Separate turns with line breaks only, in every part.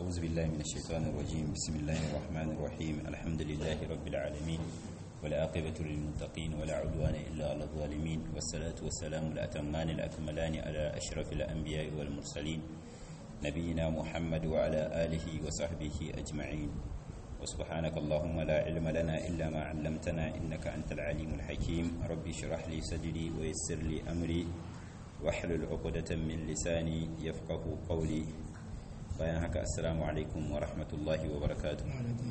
أعوذ بالله من الشيطان الرجيم بسم الله الرحمن الرحيم الحمد لله رب العالمين والعاقبة للمتقين ولا عدوان إلا على الظالمين والصلاة والسلام الأتمان الأكملان على أشرف الأنبياء والمرسلين نبينا محمد وعلى آله وصحبه أجمعين وسبحانك اللهم لا علم لنا إلا ما علمتنا إنك أنت العليم الحكيم ربي اشرح لي صدري ويسر لي أمري واحلل عقدة من لساني يفقه قولي bayan haka assalamu alaikum wa rahmatullahi wa barakatuh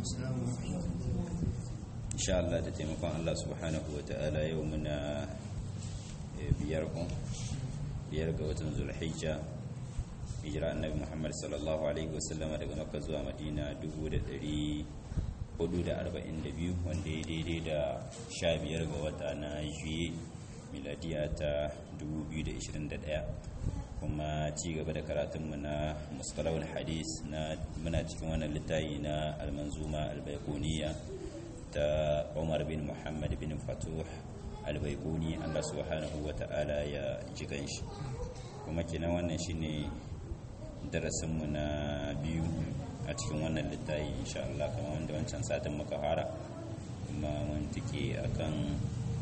insha Allah da taimakon Allah subhanahu wa ta'ala yau muna biyar kun biyar ga watan zulhijja hijira annabi Muhammad sallallahu alaihi wasallama daga makka zuwa madina 1442 wanda ya daidai da 15 ga wata na juye miladiya ta 2021 kuma ci gaba da karatunmu na mustalawul hadis na muna cikin wannan littafi na almanzuma albaikuniya ta umar bin muhammad bin fatuh albaikuni allah subhanahu wa ta'ala ya ji shi kuma kenan wannan shine darasinmu na biyu a cikin wannan littafi insha Allah kamar wanda wancan satin muka fara kuma mun tike akan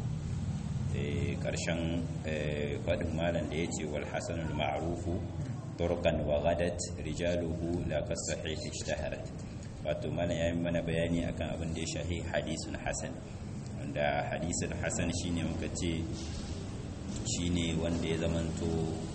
karshen faɗin malam da ya ce wal hasanul ma'rufu turkan wa gadat rijaluhu la kasahih ishtaharat wato malam yayin mana bayani akan abin da ya shahi hadisun hasan wanda hadisun hasan shine muka ce shine wanda ya zamanto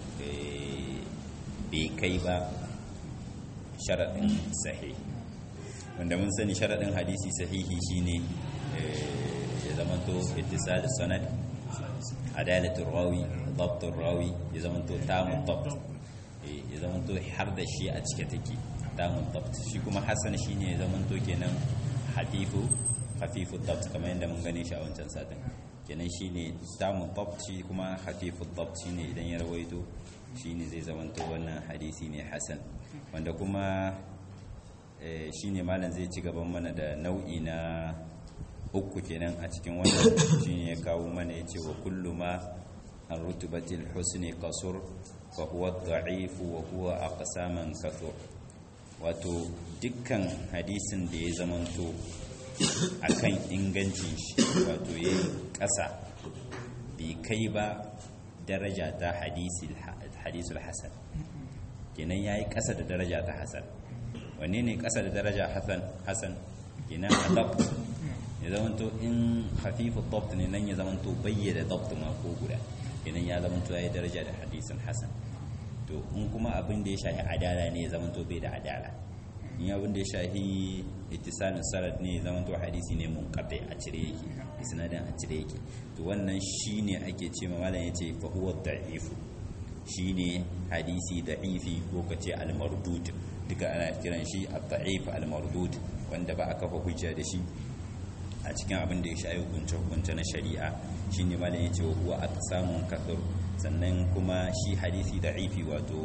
bai kai ba sharaɗin sahih wanda mun sani sharaɗin hadisi sahihi shine ya zamanto ittisal sanad adalatul rawi dabtul rawi ya zamanto tamun dabt ya zamanto har da shi a cike take tamun dabt shi kuma hasan shine ya zamanto kenan hafifu hafifu dabt kamar yadda mun gane shi a wancan satin kenan shine tamun dabt shi kuma hafifu dabt shine idan ya rawaito shine zai zamanto wannan hadisi ne hasan wanda kuma shine malam zai ci gaban mana da nau'i na uku kenan a cikin wannan shine ya kawo mana yace wa kullu ma an rutubatil husni qasur fa huwa dha'if wa huwa aqsaman kathur wato dukkan hadisin da ya zamanto akan ingancin shi wato yayi kasa bai kai ba daraja ta hadisul hadisul hasan kenan yayi kasa da daraja ta hasan wanne ne kasa da daraja hasan hasan kenan adab ya zamanto in hafifu dabt ne nan ya zamanto bayyana dabt ma ko guda idan ya zamanto yayi daraja da hadisin hasan to in kuma abin da ya shahi adala ne ya zamanto bai da adala in abin da ya shahi ittisalin sanad ne ya zamanto hadisi ne munqati a cire yake isnadin a cire yake to wannan shine ake ce ma malam yace fa huwa da'if shine hadisi da'ifi ko kace al-mardud duka ana kiran shi ad-da'if al-mardud wanda ba a kafa hujja da shi a cikin abin da ya shayi hukunce-hukunce na shari'a shi ne malin ya ce wa kuwa aka samun kasar sannan kuma shi hadisi da ifi wato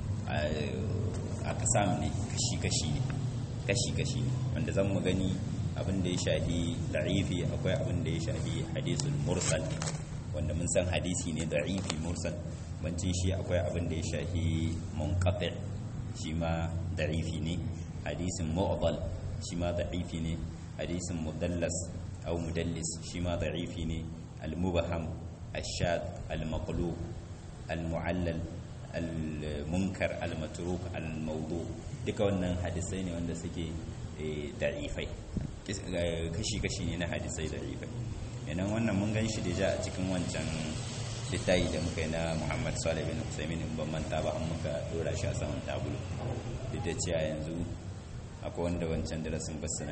aka samu ne kashi-kashi ne kashi-kashi ne wanda zan mu gani abin da ya shahi da ifi akwai abin da ya shahi hadisul mursal wanda mun san hadisi ne da ifi mursal bancin shi akwai abin da ya shahi munqati shi ma da ifi ne hadisin mu'dal shi ma da ifi ne hadisin mudallas au mudallis shi ma da'ifi ne al-mubaham al-shad al-maqlub al-mu'allal al-munkar al-matruk al-mawdu duka wannan hadisai ne wanda suke da'ifai kashi-kashi ne na hadisai da'ifai yanan wannan mun gan shi da ja a cikin wancan littayi da muka yi na muhammad salih bin usaimin in ban manta ba an muka dora shi a saman tabulu duk da cewa yanzu akwai wanda wancan darasin basina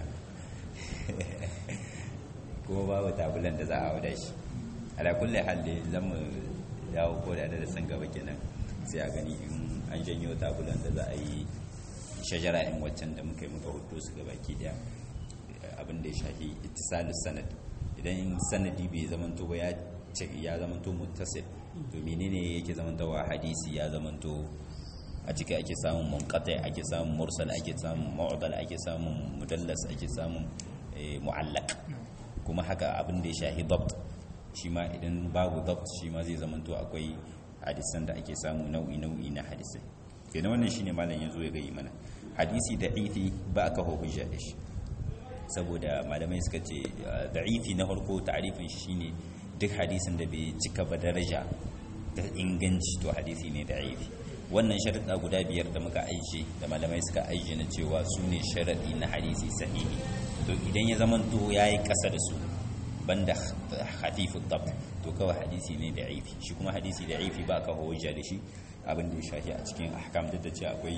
kuma babu tabulan da za a wada shi ala kulle halli zan mu dawo ko da darasin gaba kenan sai a gani in an janyo tabulan da za a yi shajara in waccan da muka yi muka hudu su gaba ki daya abin da ya shafi ittisalus sanad idan sanadi bai zamanto ba ya ya zamanto muttasil to menene yake zamantowa hadisi ya zamanto a ciki ake samun munqati ake samun mursal ake samun mu'dal ake samun mudallas ake samun mu'allaq kuma haka abin da ya shahi dabt shi ma idan babu dabt shi ma zai zamanto akwai hadisan da ake samu nau'i nau'i na hadisai kenan wannan shine malam yazo ya gayi mana hadisi da'ifi ba ka hujja da shi saboda malamai suka ce da'ifi na farko ta'arifin shi shine duk hadisin da bai cika ba daraja ta inganci to hadisi ne da'ifi wannan sharuɗa guda biyar da muka aishe da malamai suka aishe na cewa su ne sharaɗi na hadisi sahihi to idan ya zamanto ya yi ƙasa da su banda hafifu tab to kawai hadisi ne da aifi shi kuma hadisi da aifi ba ka hujja da shi abin da ya shafi a cikin ahkam duk da ce akwai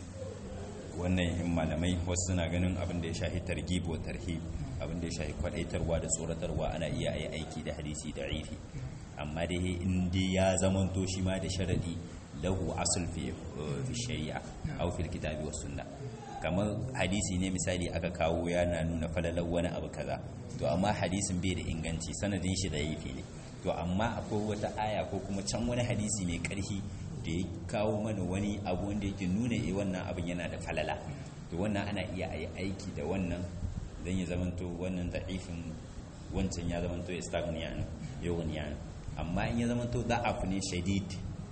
wannan yin malamai wasu suna ganin abin da ya shafi targhib wa tarhib abin da ya shafi kwadaitarwa da tsoratarwa ana iya yi aiki da hadisi da aifi amma dai in dai ya zamanto shi ma da sharadi lahu asl fi shari'a aw fil kitabi was sunnah kamar hadisi ne misali aka kawo yana nuna falalar wani abu kaza to amma hadisin bai da inganci sanadin shi da yafi ne to amma akwai wata aya ko kuma can wani hadisi mai karfi da ya kawo mana wani abu wanda yake nuna eh wannan abin yana da falala to wannan ana iya yi aiki da wannan dan ya zamanto wannan da'ifin wancan ya zamanto stagniyan yawaniyan amma in ya zamanto da'af ne shadid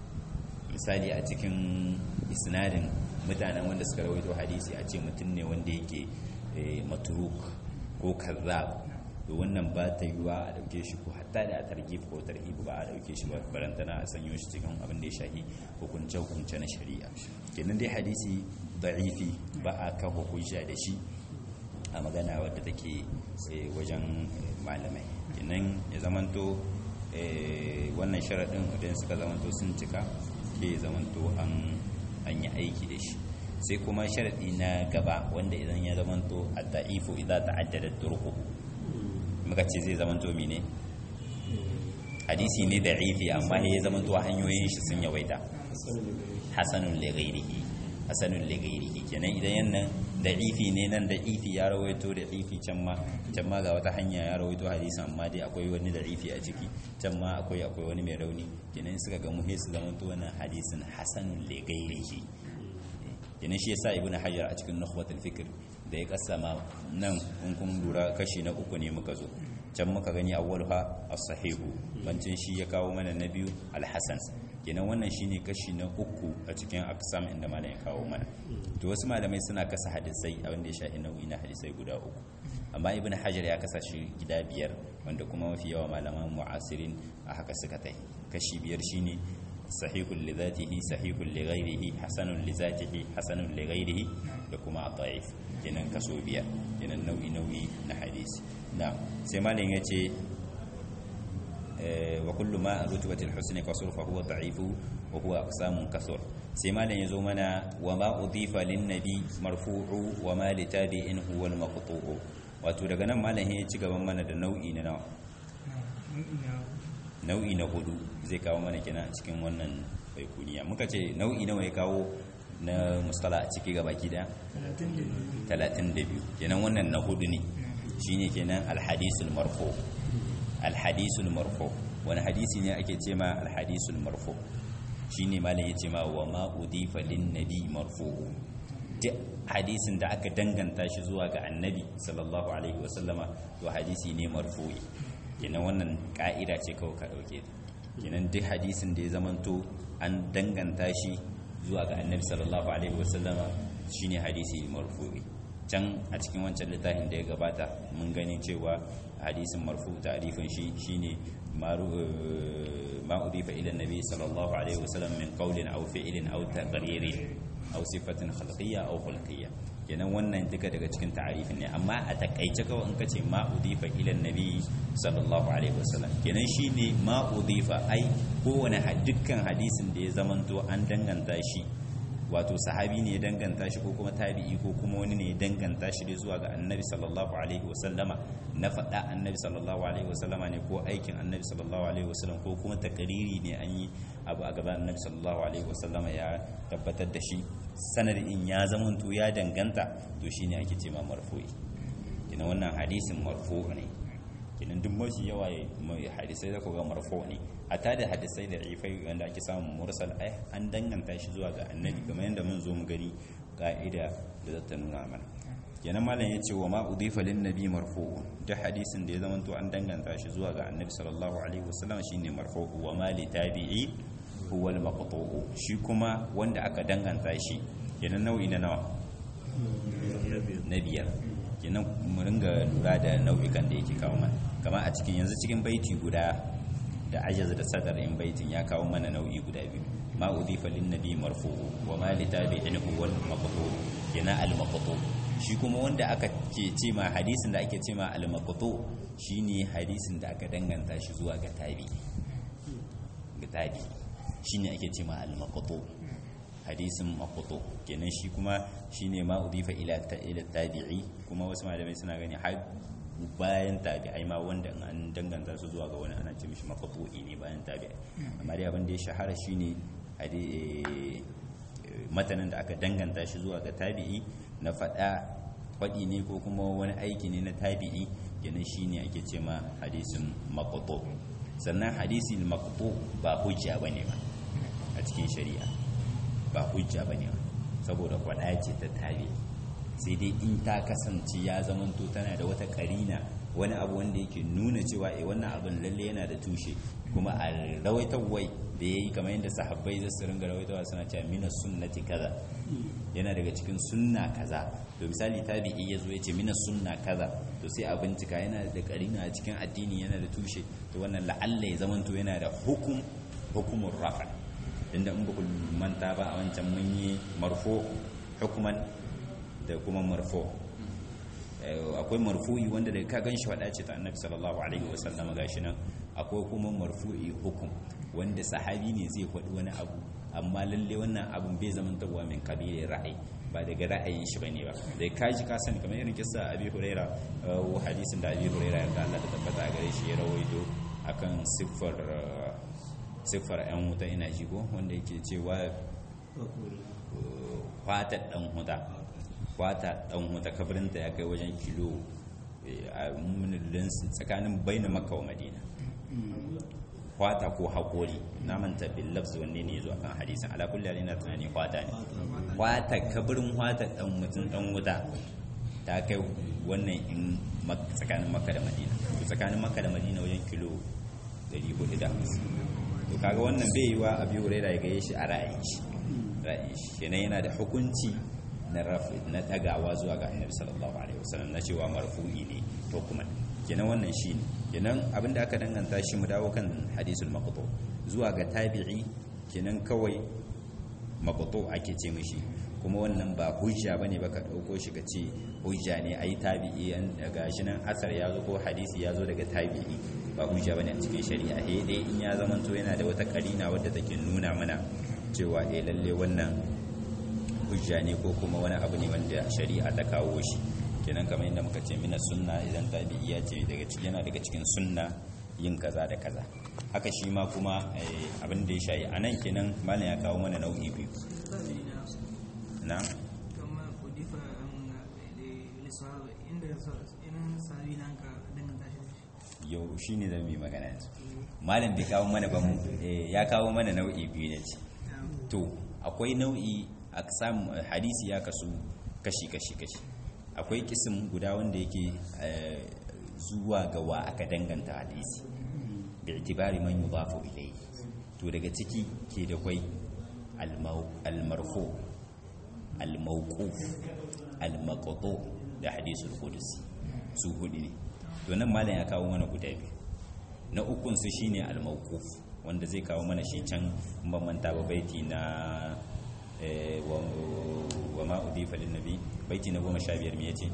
misali a cikin isnadin mutanen wanda suka rawaito hadisi a ce mutum ne wanda yake maturuk ko kazzab to wannan ba ta yiwa a dauke shi ko hatta da a targhib ko tarhib ba a dauke shi ba barantana a sanyo shi cikin abin da ya shahi hukunce hukunce na shari'a kenan dai hadisi da'ifi ba a kafa hujja da shi a magana wadda take wajen malamai kenan ya zamanto wannan sharaɗin idan suka zamanto sun cika ke zamanto an an yi aiki da shi sai kuma sharadi na gaba wanda idan ya zamanto a da'ifu idan ta'addada turku muka ce zai zamanto mine hadisi ne da'ifi amma ya zamanto hanyoyin shi sun yawaita hasanun lighairihi hasanun lighairihi kenan idan yannan da'ifi ne nan da'ifi ya rawaito da'ifi can ma can ma ga wata hanya ya rawaito hadisi amma dai akwai wani da'ifi a ciki can ma akwai akwai wani mai rauni kenan suka ga muhe su zamanto wannan hadisin hasanun lighairihi kenan shi yasa ibnu hajar a cikin nukhbatul fikr da ya kasama nan in kun lura kashi na uku ne muka zo can muka gani awwaluha as-sahihu bancin shi ya kawo mana na biyu al-hasan kenan wannan shine kashi na uku a cikin aqsam inda malam ya kawo mana to wasu malamai suna kasa hadisai a wanda ya shafi nau'i na hadisai guda uku amma ibnu hajar ya kasa shi gida biyar wanda kuma mafi yawa malaman mu'asirin a haka suka tai kashi biyar shine sahihun li zatihi sahihun li ghairihi hasanun li zatihi hasanun li ghairihi da kuma da'if kenan kaso biyar kenan nau'i nau'i na hadisi na sai malam yace wa kullu ma rutubatil husni kasur fa huwa da'ifu wa huwa aqsamun kasur sai malam yazo mana wa ma udifa lin nabi marfu'u wa ma li tabi'in huwa al maqtu'u wato daga nan malam ya ci gaban mana da nau'i na nawa nau'i na hudu zai kawo mana kenan a cikin wannan baikuniya muka ce nau'i nawa ya kawo na mustala a ciki gabaki daya 32 kenan wannan na hudu ne shine kenan alhadisul marfu alhadisul marfu wani hadisi ne ake ce ma alhadisul marfu shine malam ya ce ma wa ma udifa lin nabi marfu duk hadisin da aka danganta shi zuwa ga annabi sallallahu alaihi wasallama to hadisi ne marfu'i kenan wannan ka'ida ce kawai ka dauke ta kenan duk hadisin da ya zamanto an danganta shi zuwa ga annabi sallallahu alaihi wasallama shine hadisi marfu'i can a cikin wancan littafin da ya gabata mun gani cewa hadisin marfu ta'rifin shi shine ma udifa ila annabi sallallahu alaihi wasallam min qawlin aw fi'lin aw taqririn aw sifatin khalqiyya aw khulqiyya kenan wannan duka daga cikin ta'arifin ne amma a takaice kawai in kace ma udifa ila nabi sallallahu alaihi wasallam kenan shine ma udifa ai kowane dukkan hadisin da ya zamanto an danganta shi wato sahabi ne ya danganta shi ko kuma tabi'i ko kuma wani ne ya danganta shi da zuwa ga annabi sallallahu alaihi wasallama na faɗa annabi sallallahu alaihi wasallama ne ko aikin annabi sallallahu alaihi wasallam ko kuma takariri ne an yi abu a gaban annabi sallallahu alaihi wasallama ya tabbatar da shi sanadin ya zamanto ya danganta to shine ake ce ma marfu'i kina wannan hadisin marfu ne kinan duk mafi yawa mai hadisai da ga marfu ne hatta da hadisai da ifai wanda ake samun mursal ai an danganta shi zuwa ga annabi kamar yadda mun zo mu gani ka'ida da za ta nuna mana kenan malam ya ce wa ma udifa lin nabi marfu duk hadisin da ya zama to an danganta shi zuwa ga annabi sallallahu alaihi wasallam shine marfu wa ma li tabi'i huwa al-maqtu'u shi kuma wanda aka danganta shi kenan nau'i na nawa na biyar kenan mu ringa lura da nau'ikan da yake kawo mana kamar a cikin yanzu cikin baiti guda da ajaz da sadar in baitin ya kawo mana nau'i guda biyu ma udifa lin nabi marfu'u wa ma li tabi'in huwa al-maqtu kenan al-maqtu shi kuma wanda aka ke ce ma hadisin da ake ce ma al-maqtu shine hadisin da aka danganta shi zuwa ga tabi ga tabi shine ake ce ma al-maqtu hadisin maqtu kenan shi kuma shine ma udifa ila ila tabi'i kuma wasu malamai suna gani har bayan tabi'ai ma wanda an danganta su zuwa ga wani ana ce mishi maqtu'i ne bayan tabi'ai amma dai abin da ya shahara shine matanin da aka danganta shi zuwa ga tabi'i na faɗa faɗi ne ko kuma wani aiki ne na tabi'i kenan shine ake ce ma hadisin maqtu sannan hadisi maqtu ba hujja bane ba a cikin shari'a ba hujja bane ba saboda faɗa ce ta tabi'i sai dai in ta kasance ya zamanto tana da wata karina wani abu wanda yake nuna cewa eh wannan abin lalle yana da tushe kuma a rawaitarwai da ya yi kamar yadda sahabbai zai su ringa rawaitarwa suna cewa mina sunnati kaza yana daga cikin sunna kaza to misali tabi'i ya zo ya ce mina sunna kaza to sai a bincika yana da karina a cikin addini yana da tushe to wannan la'alla ya zamanto yana da hukum hukumun rafa inda in ba ku manta ba a wancan mun yi marfo hukuman da kuma marfo akwai marfu'i wanda da ka gan shi faɗa ce ta annabi sallallahu alaihi wasallam gashi nan akwai kuma marfu'i hukum wanda sahabi ne zai faɗi wani abu amma lalle wannan abun bai zama tabuwa min kabilin ra'ayi ba daga ra'ayin shi bane ba da ka ji ka sani kamar irin kissa abi huraira wa hadisin da abi huraira ya Allah ta tabbata a gare shi ya rawaito akan siffar siffar yan wuta ina ji ko wanda yake cewa fatar dan huta kwata dan wata kabarinta ya kai wajen kilo a munilin tsakanin baina makka wa madina kwata ko haƙori na manta billabs wanne ne zuwa kan hadisin ala kulli halin na tunani kwata ne kwata kabarin kwata dan mutum dan wuta ta kai wannan in tsakanin makka da madina to tsakanin makka da madina wajen kilo 450 to kaga wannan bai yi wa abi hurairah ya gaye shi a ra'ayin shi ra'ayin shi yana da hukunci na rafi na tagawa zuwa ga annabi sallallahu alaihi wasallam na cewa marfu'i ne to kuma kenan wannan shi ne kenan abinda aka danganta shi mu dawo kan hadisul maqtu zuwa ga tabi'i kenan kawai maqtu ake ce mishi kuma wannan ba hujja bane ba ka dauko shi ka ce hujja ne ai tabi'i an daga shi nan asar ya zo ko hadisi ya zo daga tabi'i ba hujja bane a cikin shari'a eh dai in ya zamanto yana da wata karina wadda take nuna mana cewa eh lalle wannan hujja ne ko kuma wani abu ne wanda shari'a ta kawo shi kenan kamar yadda muka ce mina sunna idan tabi'i ya ce daga cikin yana daga cikin sunna yin kaza da kaza haka shi ma kuma abin da ya shayi a nan kenan malam ya kawo mana nau'i biyu na yau shi ne zan yi magana yanzu malam bai kawo mana ba mu ya kawo mana nau'i biyu ne ce to akwai nau'i a samu hadisi ya kasu kashi kashi kashi akwai kisim guda wanda yake zuwa ga wa aka danganta hadisi bi itibari man yudafu ilayhi to daga ciki ke da kwai al-marfu al-mawquf al-maqtu da hadisul qudsi su hudu ne to nan malam ya kawo mana guda biyu na ukun su shine al-mawquf wanda zai kawo mana shi can ban manta ba baiti na wa ma udifa lin nabi baiti na goma sha biyar me yace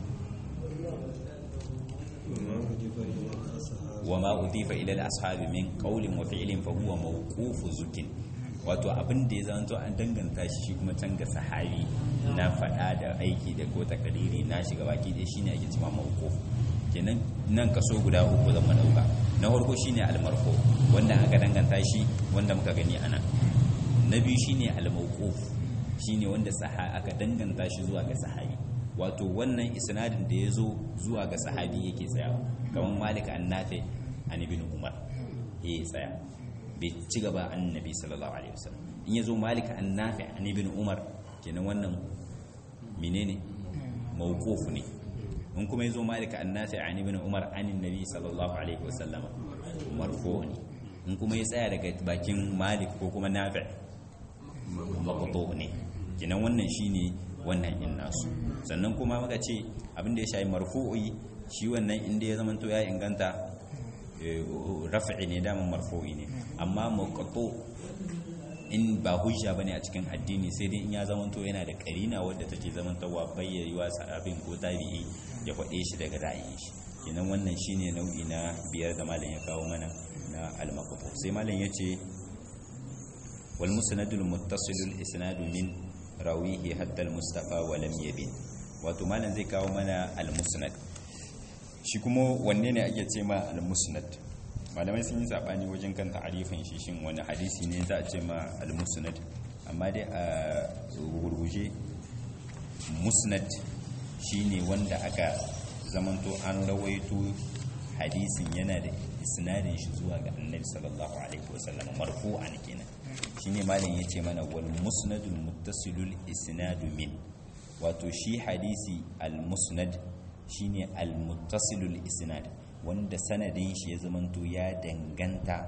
wa ma udifa ila al ashabi min qawlin wa fi'lin fa huwa mawqufu zukin wato abin da ya zanto an danganta shi shi kuma can ga sahabi na faɗa da aiki da ko takariri na shiga baki da shine ake cewa mawquf kenan nan kaso guda uku zan dauka na farko shine al marfu wanda aka danganta shi wanda muka gani anan na biyu shine al mawquf shine wanda aka danganta shi zuwa ga sahabi wato wannan isnadin da ya zo zuwa ga sahabi yake tsaya kamar malik annafi an ibn umar ya tsaya bai ci gaba annabi sallallahu alaihi wasallam in ya zo malik annafi an ibn umar kenan wannan menene mawquf ne in kuma ya zo malik annafi an ibn umar an annabi sallallahu alaihi wasallam marfu ne in kuma ya tsaya daga bakin malik ko kuma nafi maqtu ne kinan wannan shine wannan in nasu sannan kuma muka ce abin da ya shayi marfu'i shi wannan inda ya zama to ya inganta raf'i ne daman marfu'i ne amma maqtu in ba hujja bane a cikin addini sai dai in ya zama to yana da karina wadda take zaman tawa bayyawa abin ko tabi'i ya faɗe shi daga ra'ayin shi kenan wannan shine nau'i na biyar da malam ya kawo mana na al-maqtu sai malam yace wal musnadul muttasilul isnadu min rawihi hatta al-mustafa wa lam yabin wato malam zai kawo mana al-musnad shi kuma wanne ne ake ce ma al-musnad malamai sun yi sabani wajen kan ta'arifin shi shin wani hadisi ne za a ce ma al-musnad amma dai a gurguje musnad shine wanda aka zamanto an rawaito hadisin yana da isnadin shi zuwa ga annabi sallallahu alaihi wasallam marfu'an kenan shine malam yace mana wal musnadul muttasilul isnadu min wato shi hadisi al musnad shine al muttasilul isnad wanda sanadin shi ya zamanto ya danganta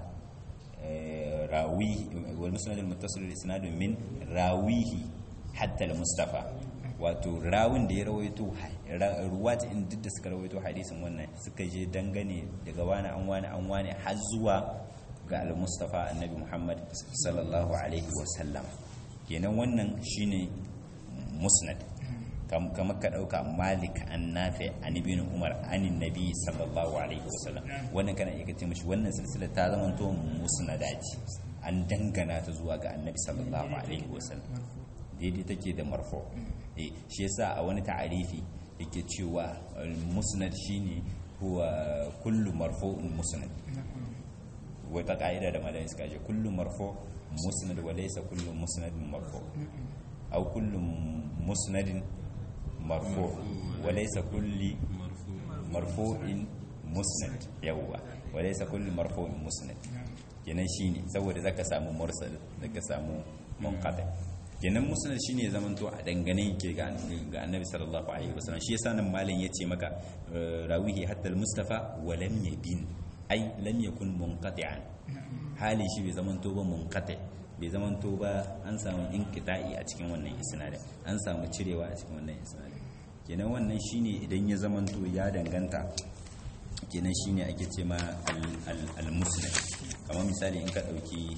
rawi wal musnadul muttasilul isnadu min rawihi hatta al mustafa wato rawun da ya rawaito ruwat in duk da suka rawaito hadisin wannan suka je dangane daga wani an wani an wani har zuwa ga al-mustafa annabi muhammad sallallahu alaihi wasallam kenan wannan shine musnad kamar ka dauka malik an nafi an ibn umar an nabi sallallahu alaihi wasallam wannan kana iya kace mishi wannan silsila ta zama to musnadati an dangana ta zuwa ga annabi sallallahu alaihi wasallam daidai take da marfu eh shi yasa a wani ta'arifi yake cewa musnad shine huwa kullu marfu'un musnad wata ka'ida da malamin suka ce kullu marfu musnad wa laysa kullu musnadin marfu aw kullu musnadin marfu wa laysa kulli marfu'in musnad yawwa wa laysa kullu marfu'in musnad kenan shine saboda zaka samu mursal zaka samu munqati kenan musnad shine zaman to a dangane yake ga annabi sallallahu alaihi wasallam shi yasa nan malam yace maka rawihi hatta al-mustafa wa lam yabin ai lam yakun munqati'an hali shi bai zaman to ba munqati bai zaman to ba an samu inqita'i a cikin wannan isnadin an samu cirewa a cikin wannan isnadin kenan wannan shine idan ya zaman to ya danganta kenan shine ake ce ma al-musnad kamar misali in ka dauki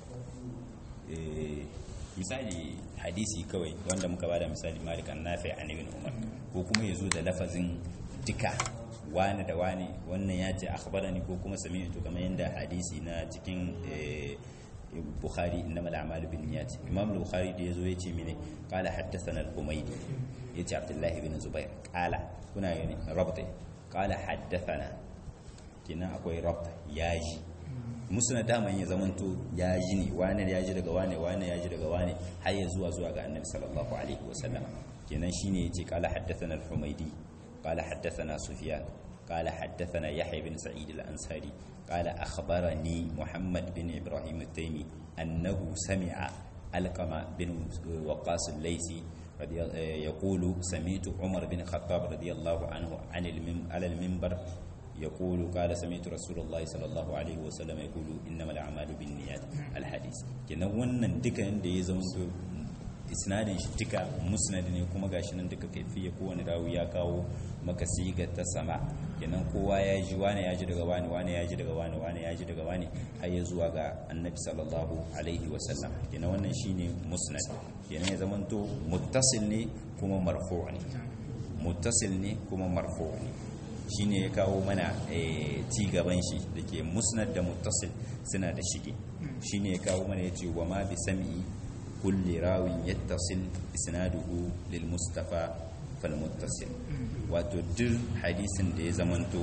misali hadisi kawai wanda muka bada misali malik an nafi an ibn umar ko kuma yazo da lafazin duka wani da wani wannan ya ce akhbarani ko kuma sami'tu kamar yanda hadisi na cikin bukhari innama al-a'malu binniyat imam al-bukhari da yazo yace mene qala haddathana al-humaydi yace abdullahi ibn zubair qala kuna yani rabta qala haddathana kina akwai rabta yaji musuna daman ya zamanto ya ji ne wane ya ji daga wane wane ya ji daga wane har ya zuwa zuwa ga annabi sallallahu alaihi wasallam kenan shine yace qala haddathana al-humaydi qala haddathana sufyan qala haddathana yahya bin sa'id al-ansari qala akhbarani muhammad bin ibrahim at-taymi annahu sami'a alqama bin waqas al-laysi يقول سمعت عمر بن الخطاب رضي الله عنه عن على المنبر يقول قال سمعت رسول الله صلى الله عليه وسلم يقول انما الاعمال بالنيات الحديث kenan wannan duka inda ya zama to isnadin shi duka musnad ne kuma gashi nan duka kaifiya kowane rawi ya kawo maka siga ta sama kenan kowa ya ji wani ya ji daga wani wani ya ji daga wani wani ya ji daga wani har ya zuwa ga annabi sallallahu alaihi wasallam kenan wannan shine musnad kenan ya zama to muttasil ne kuma marfu' ne muttasil ne kuma marfu' ne shine ya kawo mana ci gaban shi da ke musnad da muttasil suna da shige shine ya kawo mana ya ce wa ma bi sam'i kulli rawin yattasil isnaduhu lil mustafa fal muttasil wato duk hadisin da ya zamanto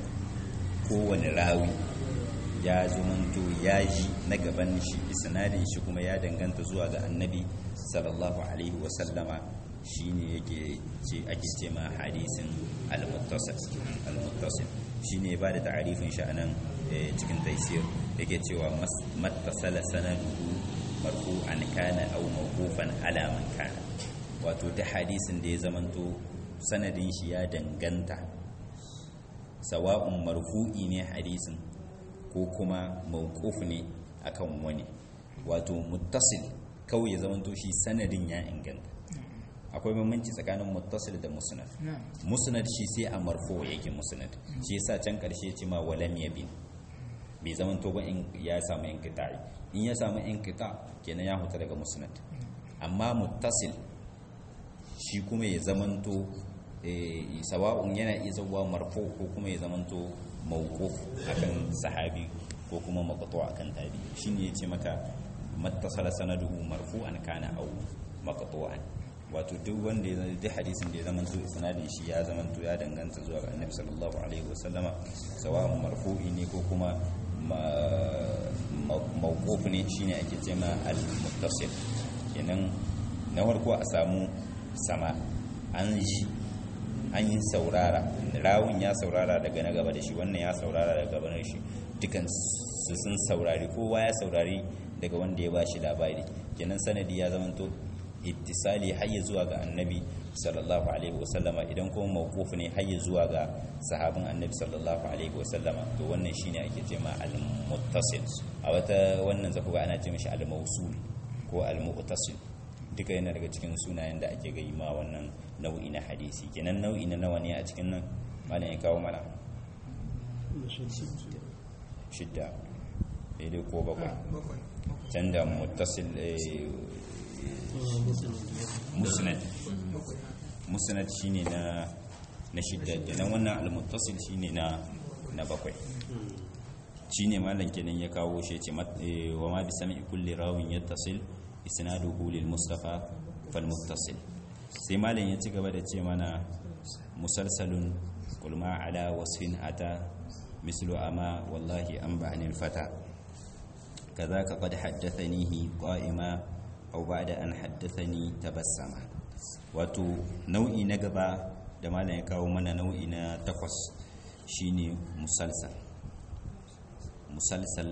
kowane rawi ya zamanto ya ji na gaban shi isnadin shi kuma ya danganta zuwa ga annabi sallallahu alaihi wasallama shine yake ce ake ce ma hadisin al-muttasil al-muttasil shine ba da ta'arifin shi anan cikin taysir yake cewa mattasala sanaduhu marfu'an kana aw mawqufan ala man kana wato da hadisin da ya zamanto sanadin shi ya danganta sawa'un marfu'i ne hadisin ko ko kuma mawquf ne akan wani wato muttasil kawai ya zamanto shi sanadin ya inganta akwai bambanci tsakanin muttasil da musnad musnad shi sai a marfo yake musnad shi yasa can karshe ce ma walam yabin bai zamanto ba in ya samu inqita'i in ya samu inqita kenan ya huta daga musnad amma muttasil shi kuma ya zamanto sawa'un yana iya zauwa marfo ko kuma ya zamanto mawquf akan sahabi ko kuma maqtu akan tabi shine yace maka mattasala sanaduhu marfu'an kana aw maqtu'an wato duk wanda ya duk hadisin da ya zamanto isnadin shi ya zamanto ya danganta zuwa ga annabi sallallahu alaihi wasallama sawa'un marfu'i ne ko kuma mawquf ne shine ake cewa al-muttasil kenan na farko a samu sama an ji an yi saurara rawun ya saurara daga na gaba da shi wannan ya saurara daga gaba da shi dukan su sun saurari kowa ya saurari daga wanda ya bashi labari kenan sanadi ya zamanto ittisali hayya zuwa ga annabi sallallahu alaihi wasallama idan kuma mawquf ne hayya zuwa ga sahabin annabi sallallahu alaihi wasallama to wannan shine ake ce ma al-muttasil a wata wannan zaku ga ana ce mishi al-mawsul ko al-mu'tasil duka yana daga cikin sunayen da ake gai ma wannan nau'i na hadisi kenan nau'i na nawa ne a cikin nan malam ya kawo mana shidda daidai ko bakwai can da mutasil musnad musnad shine na na shidda kenan wannan al-muttasil shine na na bakwai shine malam kenan ya kawo shi ce wa ma bi sami kulli rawin yattasil isnaduhu lil mustafa fal muttasil sai malam ya ci gaba da ce mana musalsalun qul ma ala wasfin ata mislu ama wallahi an ba'ani al fata kadhaka qad haddathanihi qa'ima aw ba'da an haddathani tabassama wato nau'i na gaba da malam ya kawo mana nau'i na takwas shine musalsal musalsal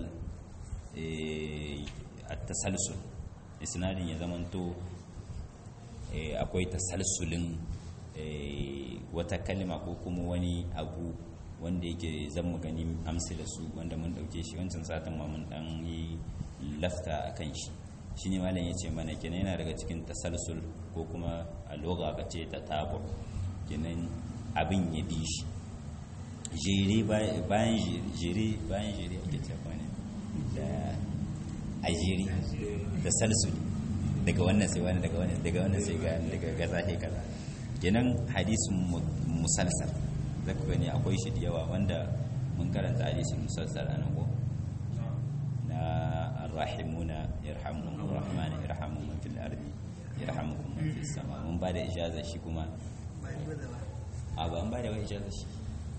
at-tasalsul isnadin ya zamanto akwai tasalsulin wata kalma ko kuma wani abu wanda yake zan mu gani amsila su wanda mun dauke shi wancan satin ma mun dan yi lafta akan shi shine malam yace mana kenan yana daga cikin tasalsul ko kuma a loga ka ce ta tabu kenan abin ya bi shi jere bayan jere bayan jere ake cewa ne da a jere da salsuli daga wannan sai wani daga wannan daga wannan sai ga daga gaza sai kaza kenan hadisin musalsal zaka gani akwai shi da yawa wanda mun karanta hadisin musalsal anan ko na arrahimuna yarhamuhum arrahman yarhamu man fil ardi yarhamukum man fis sama mun ba da ijaza shi kuma a ba an ba da ijaza shi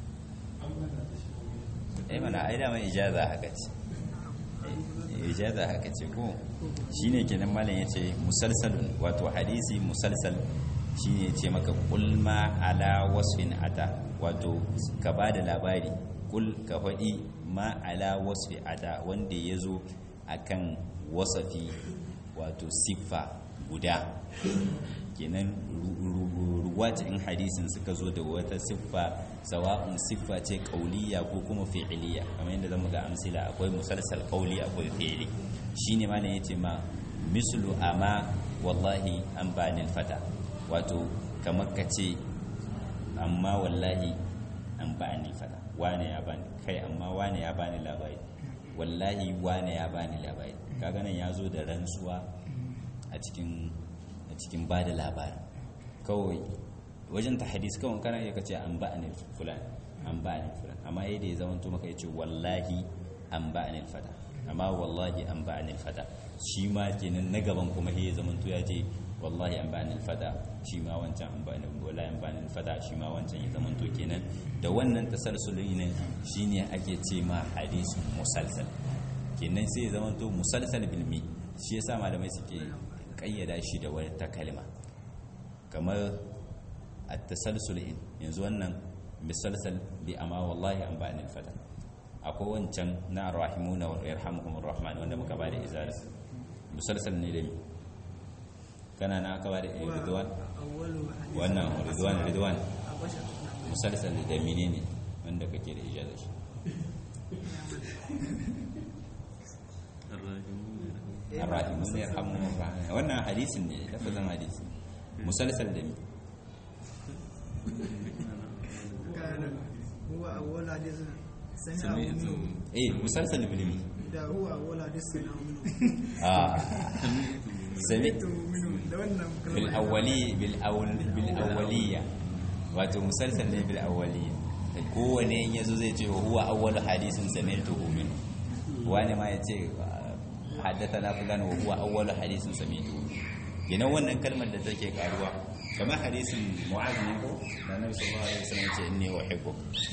eh mana ai da mai ijaza haka ce ijaza haka ce ko shine kenan malam yace musalsalun wato hadisi musalsal shine ce maka kul ma ala wasfin ata wato ka bada labari kul ka faɗi ma ala wasfi ata wanda yazo akan wasafi wato siffa guda kenan ruwat in hadisin suka zo da wata siffa sawa'un siffa ce kauliya ko kuma fi'iliya kamar yadda zamu ga amsila akwai musalsal kauli akwai fi'ili shine malam yace ma mislu ama wallahi an bani fata wato kamar kace amma wallahi an bani fata wane ya bani kai amma wane ya bani labari wallahi wane ya bani labari kaga nan ya zo da rantsuwa a cikin a cikin bada labari kawai wajen ta hadis kawai kana iya kace an ba anil fulan an ba anil fulan amma yayin da ya zama to maka yace wallahi an ba anil fata amma wallahi an ba anil fata shi ma kenan na gaban kuma ya zama to ya ce wallahi an ba anil fata shi ma wancan an ba anil wallahi an ba anil fata shi ma wancan ya zama to kenan da wannan tasalsulin ne shine ake ce ma hadisin musalsal kenan sai ya zama to musalsal bil mi shi yasa malamai suke kayyada shi da wata kalma kamar at-tasalsul yanzu wannan misalsal bi amma wallahi an ba'ani fata akwai wancan na rahimuna wa yarhamuhumur rahman wanda muka bada izara misalsal ne da kana na aka bada ridwan wannan ridwan ridwan misalsal da menene wanda kake da ijaza shi الراحمون يرحمهم الرحمن wannan hadisin ne lafazin hadisi musalsal da mi
كان هو أول حديث سمعه منه
eh musalsal bil mi
ده هو أول حديث سمعه منه
ah sami
سمعته منه ده wannan
bil awwali bil awl bil awwaliya wato musalsal ne bil awwaliya kowane in yazo zai ce huwa awwalu hadisin sami'tuhu min wani ma ya ce haddathana fulan wa huwa awwalu hadisin sami'tuhu kenan wannan kalmar da take karuwa kamar hadisin mu'az ne ko da annabi sallallahu alaihi wasallam ya ce inni uhibbu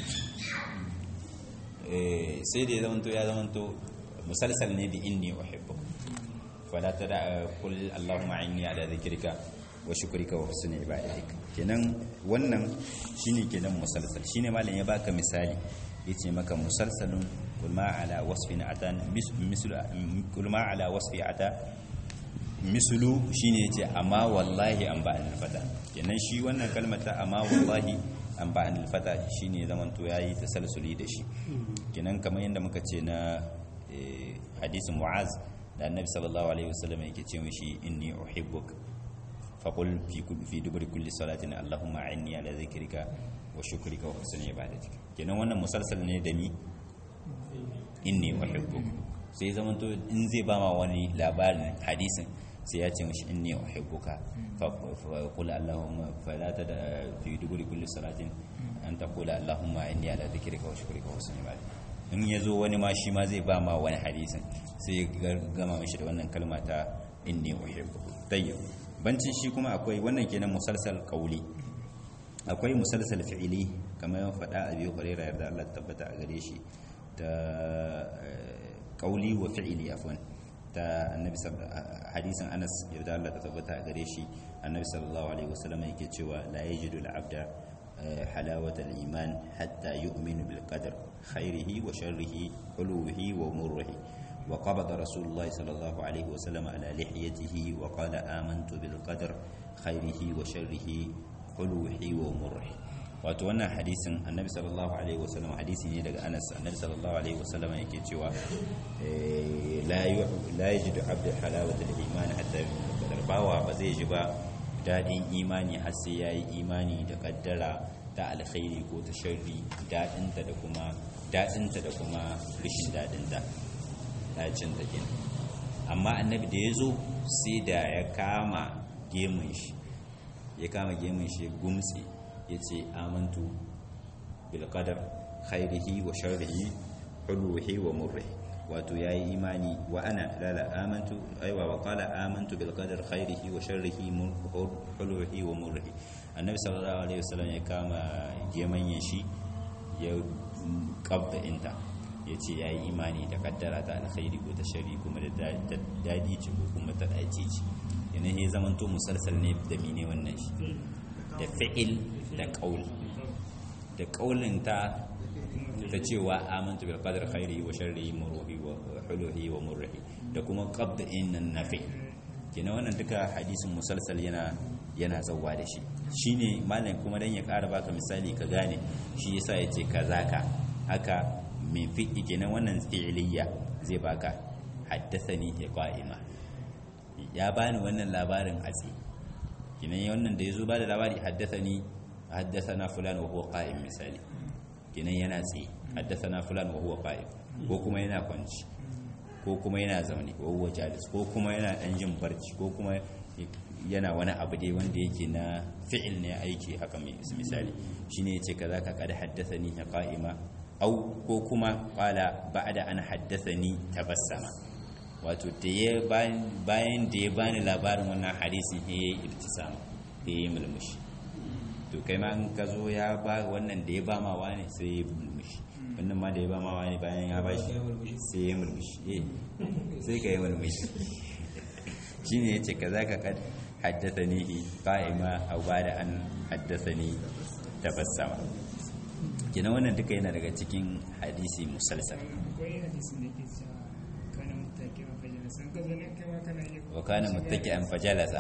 eh sai da ya zamanto ya zamanto musalsal ne bi inni uhibbu fala tada kul allahumma inni ala dhikrika wa shukrika wa husni ibadatik kenan wannan shine kenan musalsal shine malam ya baka misali yace maka musalsalun kul ma ala wasfin atan mislu kul ma ala wasfi ata mislu shine yace amma wallahi an ba'an fata kenan shi wannan kalmar ta amma wallahi an ba'an fata shine zaman to yayi tasalsuli da shi kenan kamar yadda muka ce na hadisin mu'az da annabi sallallahu alaihi wasallam yake ce mishi inni uhibbuk faqul fi kulli fi duburi kulli salatin allahumma a'inni ala dhikrika wa shukrika wa husni ibadatik kenan wannan musalsal ne da mi inni uhibbuk sai zaman to in zai ba ma wani labarin hadisin sai ya ce mishi inni uhibbuka fa qul allahumma fala tada fi duburi kulli salatin an taqula allahumma inni ala dhikrika wa shukrika wa husni ibadatik in ya zo wani ma shi ma zai ba ma wani hadisin sai ya gama mishi da wannan kalma ta inni uhibbu tayyib bancin shi kuma akwai wannan kenan musalsal qawli akwai musalsal fi'ili kamar ya faɗa a biyu hurairah yarda Allah tabbata a gare shi ta qawli wa fi'ili afwan ta annabi hadisin Anas yarda Allah tabbata a gare shi annabi sallallahu alaihi wasallam yake cewa la yajidu al-abda حلاوة الإيمان حتى يؤمن بالقدر خيره وشره حلوه ومره وقبض رسول الله صلى الله عليه وسلم على لحيته وقال آمنت بالقدر خيره وشره حلوه ومره wato wannan hadisin annabi sallallahu alaihi wasallam hadisi ne daga anas annabi sallallahu alaihi wasallam yake cewa la yajidu abdu halawatul iman hatta qadar bawa ba zai ji ba dadin imani har sai yayi imani da kaddara ta alkhairi ko ta sharri dadinta da kuma dadinta da kuma rishin dadinta dacin ta kenan amma annabi da yazo sai da ya kama gemun shi ya kama gemun shi gumtsi yace amantu bil qadar khairihi wa sharrihi huluhi wa murrihi wato yayi imani wa ana lala amantu aiwa wa qala amantu bil qadar khairihi wa sharrihi huluhi wa murrihi annabi sallallahu alaihi wasallam ya kama gemanyen shi ya kabda inta yace yayi imani da kaddara ta alkhairi ko ta sharri kuma da dadi ce ko kuma ta dace ce yana ya zamanto musalsal ne da mine wannan shi da fi'il da qaul da qaulin ta ta cewa amantu bil qadar khairi wa sharri muruhi wa huluhi wa murrihi da kuma qabda innan nafi kina wannan duka hadisin musalsal yana yana zawwa da shi shine malam kuma dan ya ƙara baka misali ka gane shi yasa yace kazaka haka min fi'i kenan wannan fi'liya zai baka haddathani ya qa'ima ya bani wannan labarin atsi kinan wannan da yazo ba da labari haddathani haddathana fulan wa huwa qa'im misali kenan yana tsaye haddathana fulan wa huwa qa'im ko kuma yana kwanci ko kuma yana zaune wa huwa jalis ko kuma yana dan jin barci ko kuma yana wani abu dai wanda yake na fi'il ne aiki haka mai misali shine yace kaza ka kada haddathani qa'ima au ko kuma qala ba'da an haddathani tabassama wato da ya bayan da ya bani labarin wannan hadisin ya yi ibtisama ya yi mulmushi to kai ma in ka zo ya ba wannan da ya ba ma wani sai ya mulmushi wannan ma da ya ba ma wani bayan ya bashi sai ya mulmushi eh sai ka yi mulmushi shine yace kaza ka kad haddathani qa'ima aw bada an haddathani tabassama kina wannan duka yana daga cikin hadisi musalsal
akwai hadisin da ke cewa kana mutaki a fajalasa ka zo ne kai ma kana yi
wa kana muttaki'an fajalasa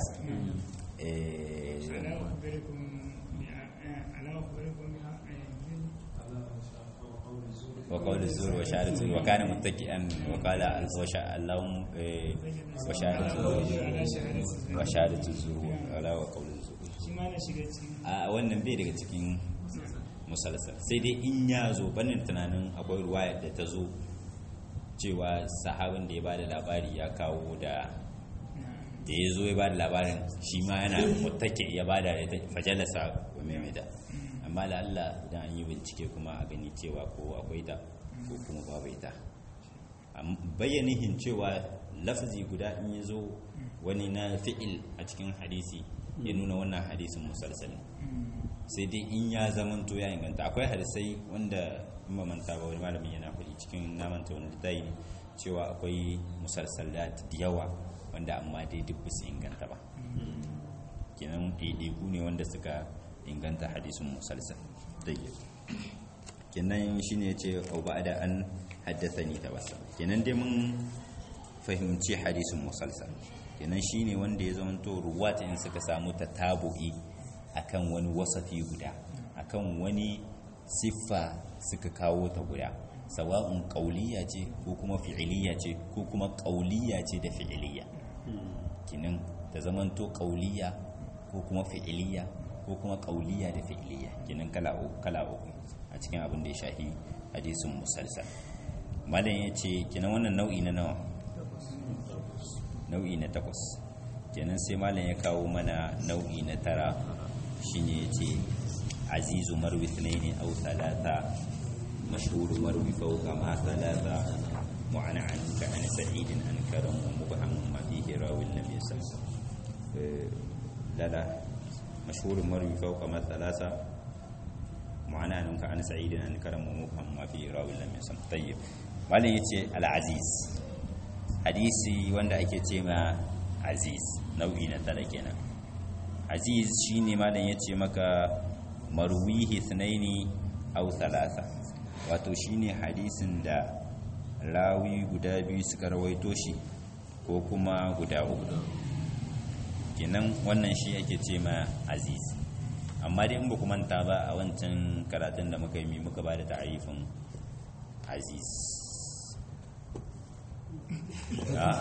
eh
ala ukhbirukum bi ala ukhbirukum bi
wa qawlu zur wa shahadatu zur wa kana muttaki'an wa qala wa sha Allahum eh, wa shahadatu zur wa shahadatu zur wala wa qawlu zur
shi ma na shiga cikin
a wannan bai daga cikin musalsal sai dai in ya zo banin tunanin akwai ruwaya da ta zo cewa sahabin da ya bada labari ya kawo da da ya zo ya bada labarin shi ma yana mutake ya bada da ta fajalasa wa maimaita amma da Allah idan an yi bincike kuma a gani cewa ko akwai ta ko kuma babu ita Am- bayyanihin cewa lafazi guda in ya zo wani na fi'il a cikin hadisi ya nuna wannan hadisin musalsalin sai dai in ya zamanto ya inganta akwai hadisai wanda in ba manta ba wani malamin yana faɗi cikin namanta wani littafi ne cewa akwai musalsalat da yawa wanda amma dai duk ba su inganta ba kenan ɗaiɗaiku ne wanda suka inganta hadisin musalsal dai kenan shine ya ce au ba da an haddasa ni ta basa kenan dai mun fahimci hadisin musalsal kenan shine wanda ya zamanto ruwata in suka samu ta tabu'i akan wani wasafi guda akan wani siffa suka kawo ta guda sawa'un qauliyya ce ko kuma fi'iliyya ce ko kuma qauliyya ce da fi'iliyya kinan ta zamanto qauliyya ko kuma fi'iliyya ko kuma qauliyya da fi'iliyya kinan kala uku kala uku a cikin abin da ya shafi hadisin musalsal malam yace kinan wannan nau'i na nawa nau'i na takwas kenan sai malam ya kawo mana nau'i na tara shine yace azizu marwi thnaini aw thalatha mashhur marwi fawqa ma thalatha mu'ana'an ka an sa'id an karam wa mubham ma fihi rawi lam yasam la la mashhur marwi fawqa ma thalatha mu'ana'an ka an sa'id an karam wa mubham ma fihi rawi lam yasam tayyib malam yace al-aziz hadisi wanda ake ce ma aziz nau'i na tara kenan aziz shine malam yace maka marwihi thnaini aw thalatha wato shine hadisin da rawi guda biyu suka rawaito shi ko kuma guda uku kenan wannan shi ake ce ma aziz amma dai in ba ku manta ba a wancan karatun da muka yi mi muka ba da ta'arifin aziz Ah.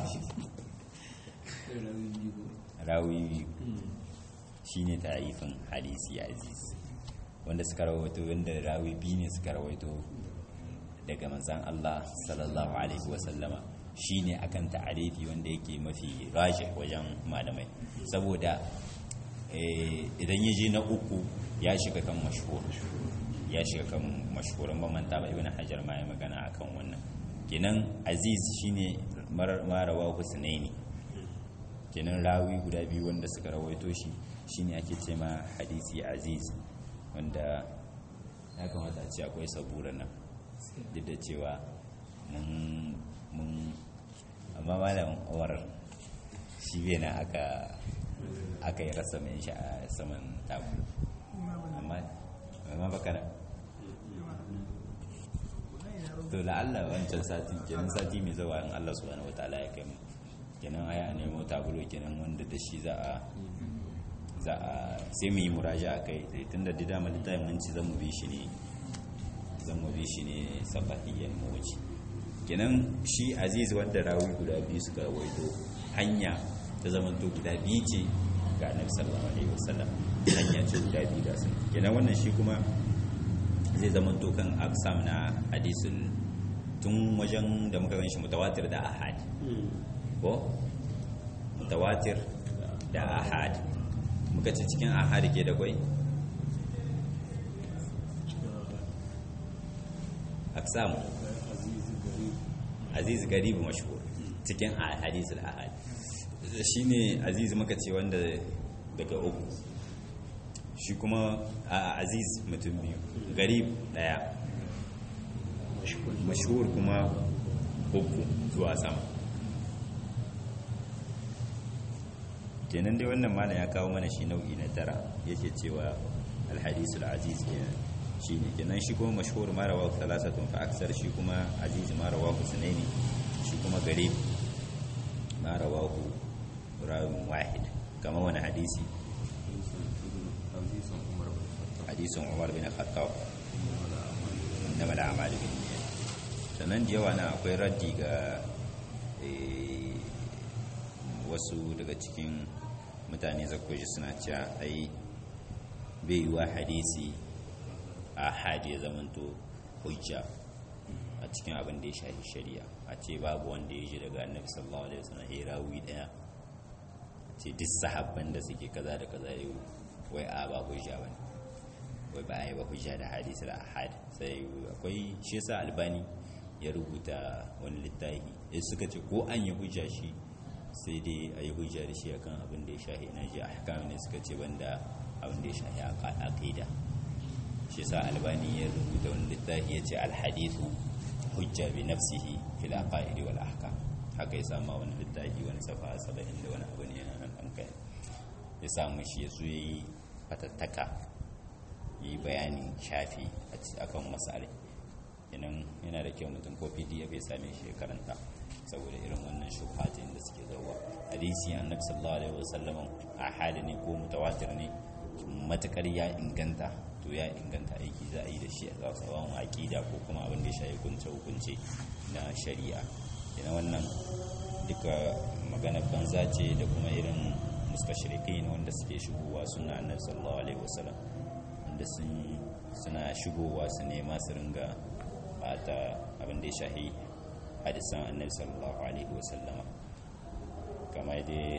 rawi biyu shine ta'arifin hadisi aziz wanda suka rawaito wanda rawi biyu ne suka rawaito daga manzan Allah sallallahu alaihi wasallama shine akan ta'arifi wanda yake mafi rajih wajen malamai saboda eh, idan ya je na uku ya shiga kan mashhur ya shiga kan mashhurin ba manta ba ibn hajar ma ya magana akan wannan kenan aziz shine marawa husnaini kenan rawi guda biyu wanda suka rawaito shi shine ake ce ma hadisi aziz wanda ya kamata a ce akwai sabura nan duk da cewa mun mun amma malam umar shi bai na aka aka yi rasa mai shi a saman tabu amma amma baka nan to la'alla wancan sati kenan sati mai zawa in Allah subhanahu wataala ya kai mu kenan aya nemo tabulo kenan wanda da shi za a za a sai mu yi muraja a kai tunda da dama littafin mun ci zan mu bi shi ne zan mu bi shi ne sabahiyyan mu wuce kenan shi aziz wanda rawi guda biyu suka waito hanya ta zamanto guda biyu ce ga annabi sallallahu alaihi wasallam hanya ce guda biyu ga sun kenan wannan shi kuma zai zamanto kan aksam na hadisul tun wajen da muka gan shi mutawatir da ahad ko mutawatir da ahad muka ce cikin ahad ke da kwai aksam aziz garibu mashhur cikin hadisul ahad shine aziz muka ce wanda daga uku shi kuma aziz mutum biyu garib daya mashhur kuma uku zuwa sama kenan dai wannan malam ya kawo mana shi nau'i na tara yake cewa alhadisul aziz kenan shi ne kenan shi kuma mashhur ma rawahu thalathatun fa aksar shi kuma aziz ma rawahu sunaini shi kuma garib ma rawahu rawin wahid kama wani hadisi hadisin umar bin khattab innamal a'malu binniyat sannan da yawa na akwai raddi ga eh, wasu daga cikin mutane zakwaji suna cewa ai bai yiwa hadisi a hadi ya zamanto hujja a cikin abin da ya shafi shari'a a ce babu wanda ya ji daga annabi sallallahu alaihi wasallam ya rawi daya ce duk sahabban da suke kaza da kaza yau wai a ba hujja bane wai ba a yi ba hujja da hadisi da ahad sai akwai shi yasa albani ya rubuta wani littafi ya suka ce ko an yi hujja shi sai dai a yi hujja da shi akan abin da ya shahi na ji ahkam ne suka ce banda abin da ya shahi aqida shi yasa albani ya rubuta wani littafi ya ce alhadithu hujja bi nafsihi fil aqaid wal ahkam haka ya sama wani littafi wani safa 70 da wani abu ne yana nan kai ya samu shi ya so yayi fatattaka yi bayanin shafi a kan masare idan yana da kyau mutum ko pdf ya same shi ya karanta saboda irin wannan shubhatin da suke zauwa hadisi annabi sallallahu alaihi wasallam a hali ne ko mutawatir ne matakar ya inganta to ya inganta aiki za a yi da shi a tsawon aƙida ko kuma abin da ya shafi hukunce hukunce na shari'a ina wannan duka magana banza ce da kuma irin mustashriqin wanda suke shigowa suna annabi sallallahu alaihi wasallam wanda sun suna shigowa su nema su ringa bata abin da ya shahi hadisan annabi sallallahu alaihi wasallama kamar dai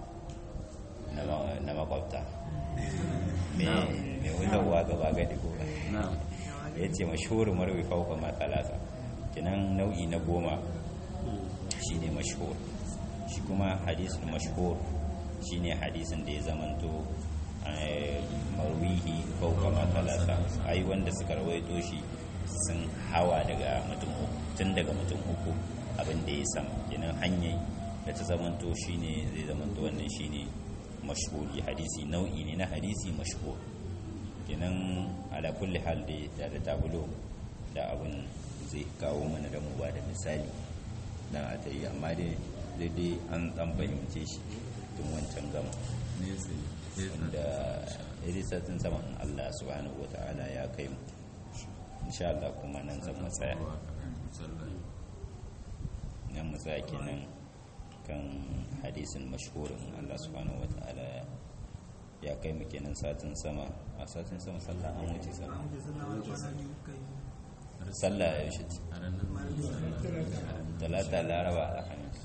na makwabta mai wunawa gaba gadi ko ya ce mashhur marwi fauka matsalasa kinan nau'i na goma shi ne mashhur shi kuma hadisun mashhur shi ne hadisun da ya zamanto marwihi fauka matsalasa ai wanda suka rawaito shi sun hawa daga mutum uku tun daga mutum uku abin da ya sama kinan hanyar da ta zamanto shi ne zai zamanto wannan shi ne mashhuri hadisi nau'i ne na hadisi mashhur kenan ala kulli hal da da tabulo da abin zai kawo mana da mu ba da misali dan a ta yi amma dai daidai an dan fahimce shi tun wancan gama da irisatin saman Allah subhanahu wata'ala ya kai mu insha Allah kuma nan zan matsaya nan matsaya kenan kan hadisin mashhurin Allah subhanahu wata'ala ya kai mu kenan satin sama a satin sama sallah an wuce sallah sallah ya wuce talata laraba alhamis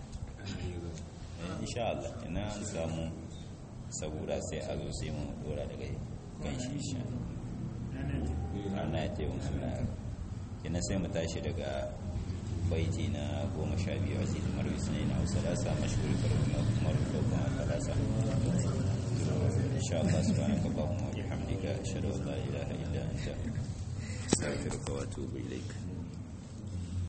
insha Allah ina an samu saboda sai a zo sai mu dora daga kan shi insha rana ya ce Allah kina sai mu tashi daga baiti na goma sha biyu a cikin marwi sunai na hausa lasa mashhuri farko marwi kuma talasa insha Allah subhanaka Allahumma wa bihamdika ashhadu an la ilaha illa anta astaghfiruka wa atubu ilaik